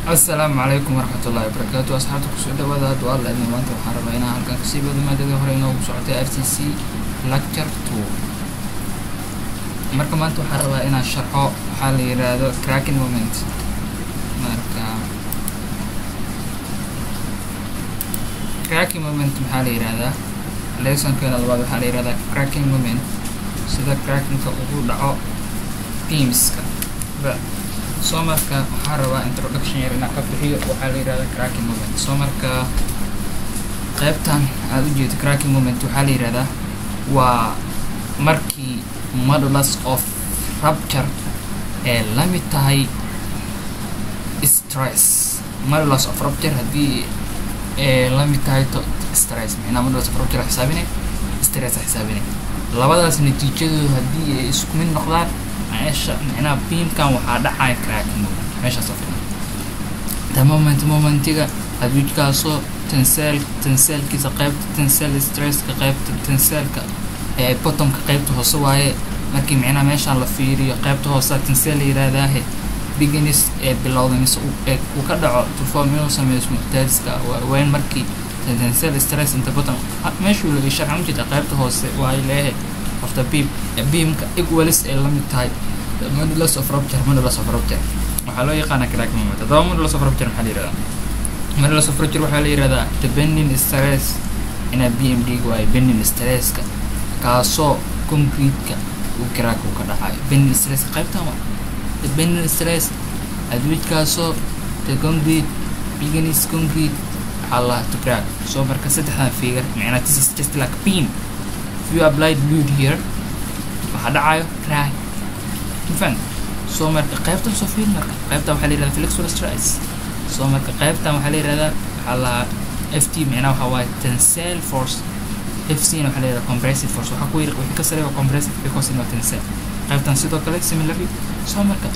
asalaamu calaykum waraxmatullahi wabarakaatu asxaabta kusoo dhawaada haddu alla idin maanta waxaan rabaa inaan halkan kasii wado maadadii hore inoogu socotay r c c lecture two marka maanta waxaan rabaa inaan sharxo waxaa la yidhaahdo cracking moment marka cracking moment maxaa la yidhahdaa lessonkeena labaad waxaa la yidhahdaa cracking moment sida crackingka ugu dhaco teamska soo marka waxaa rabaa introduction yar inaan ka bixiyo waxaa la yidhahda cracking moment soo marka qaybtan aada u jeedo cracking moment waxaa la yidhahdaa waa markii modulus of rupture ee la mid tahay stress modulus of rupture haddii ee la mid tahay to stress micnaa modulus of rupture xisaabinay stress xisaabinay labadaas natiijadoodu haddii ay isku mid noqdaan meesha micnaha beamkan waxaa dhacaya cracking moment meeshaas oo filan the moment momentiga adwijkaasoo tensel tenselkiisa qaybta tensel stresska qaybta tenselka ee bottomka qaybta hoose waaye markii micnaha meeshaan la fiiriyo qaybta hoose tensel la yirahdaahe beginis ee bilowda mise uu ka dhaco to form inuu sameysmo tadiska weyn markii tensel stress inta bottom meeshuu laga sharxan ujeeda qaybta hoose waaye leehe of the beam beamka equalis ay la mid tahay modulus of rupture modulus of rupture waxaa loo yaqaana cracking moment haddaba modulus of rupture maxaa la yihahdaa modulus of rupture waxaa la yihahdaa the bending stress inaa b m d waayo bending stresska kaasoo concrete-ka uu crack uu ka dhacayo bending stress qaybtan waa the bending stress adwijkaasoo the concrete beginis concrete waxaa la to crack soo marka saddexdan figure micnaa this is just like beam if you applied load here waxaa dhacayo crack mafan soo marka qaybtan soo fiir marka qaybtan waxaa la yihahda flexual stress soo marka qaybtan waxaa la yihahdaa waxaa lahaa f t micnaa waxaa waaye tensile force f c na waxaa la yihahda compressive force waxaa ku yiri wixii ka sareeya compressive because ina tensile qaybtan sidoo kale similarly soo marka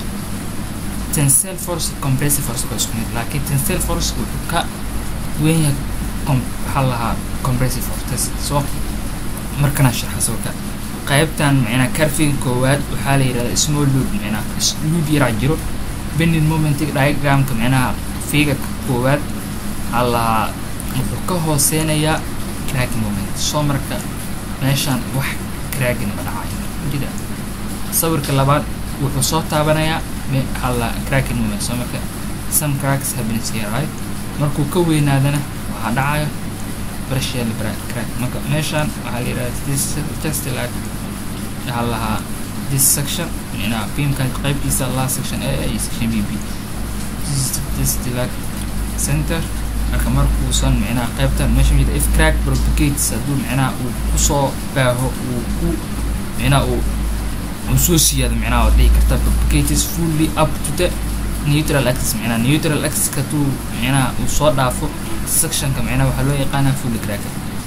tensile force compressive force waa isku mid laakiin tensile force wuxuu ka weyn yahay waxaa lahaa compressive force soo markana sharxa soo ka qaybtan micnaa carfiga koowaad waxaa la yidhahdaa small load micnaa load yaraa jiro bending momentig diagramka micnaha figurka koowaad waxaa lahaa wuxuu ka hooseynayaa cracking moment soo marka meeshaan wax cragging ma dhacayo jida sawirka labaad wuxuu soo taabanayaa waxaa lahaa cracking moment soo marka some cracks happens here right markuu ka weynaadana waxaa dhacayo partial crack marka meeshaan waxaa la yidhahda this just like waxaa lahaa this section micnaa beamkan qaybtiisa last section a iyo section b b this like center marka markuusan micnaha qaybtan meesha mida if crack propagates hadduu micnaha uu kusoo baaho uu ku micnaha uu uu soo siyaado micnaha waad dhihi karta propagates fully up to the neutral axis micnaha neutral axis hadduu micnaha uu soo dhaafo sectionka micnaha waxaa loo yaqaanaa fully crack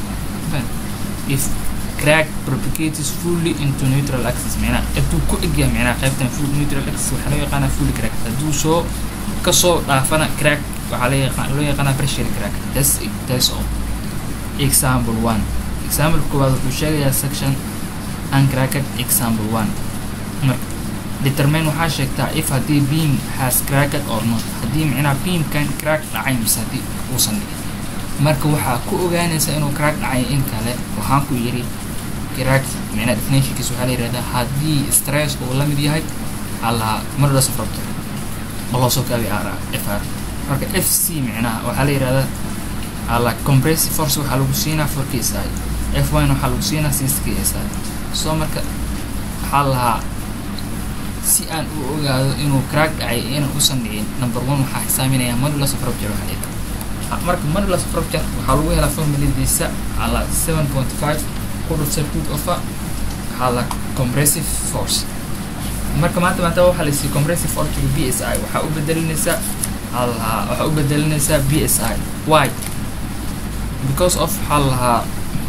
if crack propagates fully into neutral axis micnaha hadduu ku egyahay micnaha qaybtan full neutral axis waxaa loo yaqaanaa fully crack hadduu soo kasoo dhaafana crack waxaa loo yaqaan loo yaqaanaa partial crack that's it that's all example one example koowaad wuxuu sheegayaa section uncracked example one marka determine waxaa sheegtaa if haddii beam has cracked or not haddii micnaha beamkan crack dhacay mise haddii uusan dhicin marka waxaa ku ogaanaysa inuu crack dhacay in kale waxaan ku yidhi crack micnaha definitionkiisa waxaa la yihahdaa haddii stress uu la mid yahay allaha modulus of rupture oo loo soo gaabiy r f r marka f c micnaha waxaa la yihahdaa alla compressive force waxaa lagu siinaa four k s i f one waxaa lagu siinaa six k s i soo marka waxaa lahaa si aan u ogaado inuu crack dhacay inaan usan dhicin number one waxaa xisaaminayaa modulus of rupture waxaa dhigta marka modulus of rupture waxaa lagu helaa formuladiisa ala seven point five quarter circuit of waxaa la compressive force marka maanta maanta waxaa la siiyey compressive force to b s i waxaa u bedelinaysaa ala waxaa u bedelinaysaa b s i why because of waxaa lahaa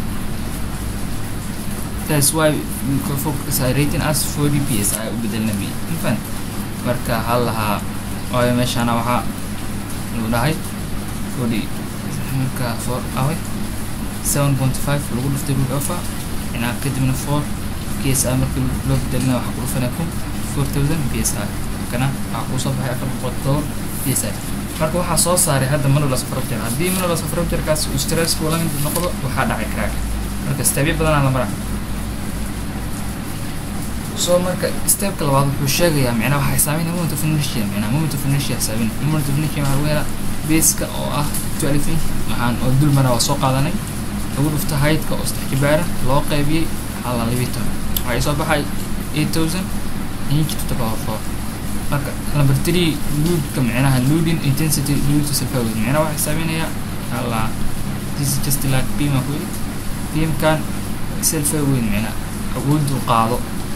that's why focus rating as 40 psi u bedelna b infan marka hal lahaa waayo meeshaana waxaa lagu dhahay 40 marka 4 awe 7.5 lagu dhuftay root ofa inaa kadibna 4 psi markii loo bedelina waxaa ku dhufanaya kun 4000 psi kana waxaa kusoo baxay afar boqol toban psi marka waxaa soo saaray hadda modulus of rupture haddii modulus of rupturekaas uu stresska ula mid noqdo waxaa dhacay crack marka stepyo badanaa la maraa so marka stepka labaad wuxuu sheegayaa micnaha waxaa xisaabiynaya moment of inertia micnaha moment of inertia xisaabin moment of inertia waxaa lagu helaa baska oo ah twelve inch waxaan oo dul maraa waa soo qaadanay lagu dhufta haydka oo saddex jibaara loo qaybiyey waxaa la libitan waxaa soo baxay eight thousand inch to the power four marka number three loodka micnaha loading intensity load to self-aware micnaha waxaa xisaabinayaa alla this is just like beam ah weli beamkan self-aware micnaha awooddu qaado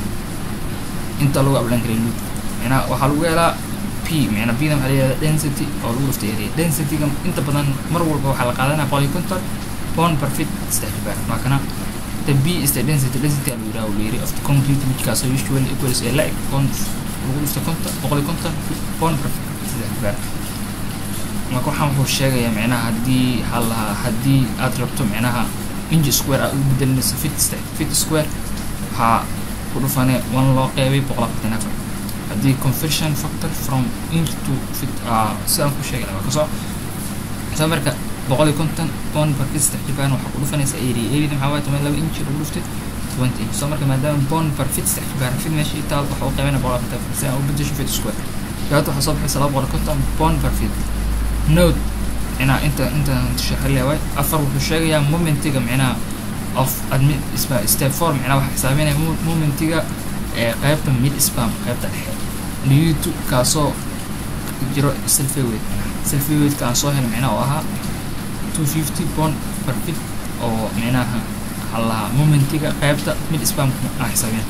inta lagu ablan karay load micnaha waxaa lagu helaa p micnaha bda waxaa la yihahda density oo lagu dhuftay area densityga inta badan mar walba waxaa la qaadanaya boqol iyo konton pound per feet saddex jibaar waa kana the b is the density density lagu yiraha uu yiri of the concrete whichkaasoo usually equals a like pound lagu dhufta konton boqol iyo konton pound per feet saddex jibaar marka waxaan wuxuu sheegayaa micnaha haddii waxaa lahaa haddii aad rabto micnaha inch square aad u bedelinayso fit fit square waxaa ku dhufane one loo qeybay boqol afartan afar haddii conversion factor from inch to fit sidaan ku sheegay waa kasoo soo marka boqol iyo konton pound per fit saddex jibaan waxaa ku dhufanaysa area area maxaa waaye toban laba inch lagu dhuftay twenty inch soo marka maadaama pound per fit saddex jibaan fit meesha ii taal waxa u qeybana boqol afartan afar si aan u bedesho fit square jawaabta waxaa soo baxaysa laba boqol iyo konton pound per fit note micnaha inta inta shaxriya waay afar wuxuu sheegayaa momentiga micnaha of admin step four micnaha waxaa xisaabinaya momentiga ee qaybta mid spam qaybta dhexe newtu kaasoo jiro selfaweight selfaweightka aan soo helay micnaha oo ahaa two fifty pound per fit oo micnaha waxaa lahaa momentiga qaybta mid spam aan xisaabinay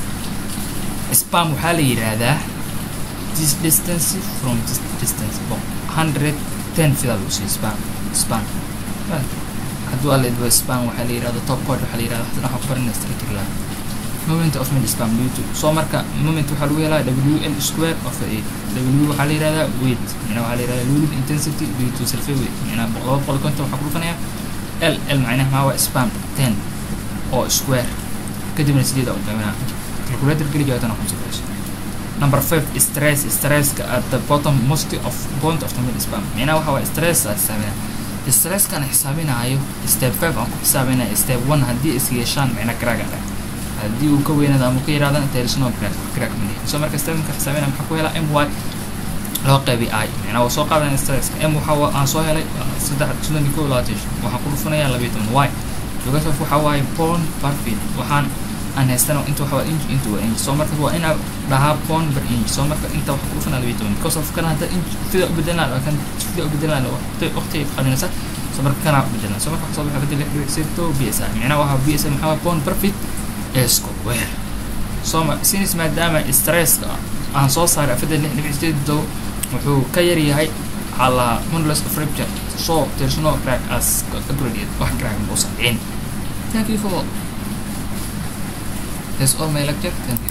spam waxaa la yidhaahdaa this distance from this distance hundred ten fida lagu siiyo spam spam hadduu alla idwa spam waxaa la yidhahda top code waxaa la yidhahda hadana waxaa ku baranaya strategic line moment of mid spam lutu soo marka moment waxaa lagu helaa w l square of a w waxaa la yidhahdaa weight micnaha waxaa la yidhahdaa loaded intensity due to self weight micnaha laba boqol iyo konton waxaa ku dhufanaya l l macnaha maa waa spam ten oo square kadibna sideeda u qiiminaa calculator geli jawaabtana ku sifayso number five stress stresska at the bottom most of point of the mid spam micnaha waxa waa stress aa xisaabinaa stresskan xisaabinaayo step five aan ku xisaabinaya step one haddii is yeeshaan micna crack ah haddii uu ka weynaado ama ka yiraahdan there is no crack crack mani so marka stepka xisaabinaya maxaa ku helaa m y loo qeybi i micnaha waa soo qaadanaya stresska m waxa aan soo helay saddex soddon iyo kow labaatan waxaan ku dhufanayaa labayo toban y jogasaf waxa waaye pound per feet waxaan aan haystana inta waxa waa inch inta waa inch soo marka waa inaa dhahaa pound per inch soo marka inta waxa ku dhufanaa labayo toban because of kana hadda inch fida u bedelaan kan fida u bedelaan waqti waqti qalinaysa soo marka kana u bedelaan soo marka waxaa soo baxa bedel lix dhibic sito b s i micnaha waxa b s i maxaa waa pound per feet square soo ma since maadaama stresska aan soo saaray afadda lix dhibic sideed dow wuxuu ka yar yahay على modulus of rupture so there's no crack as calculated wax crack ma uusan dhicin thank you for that's all my lecture thank you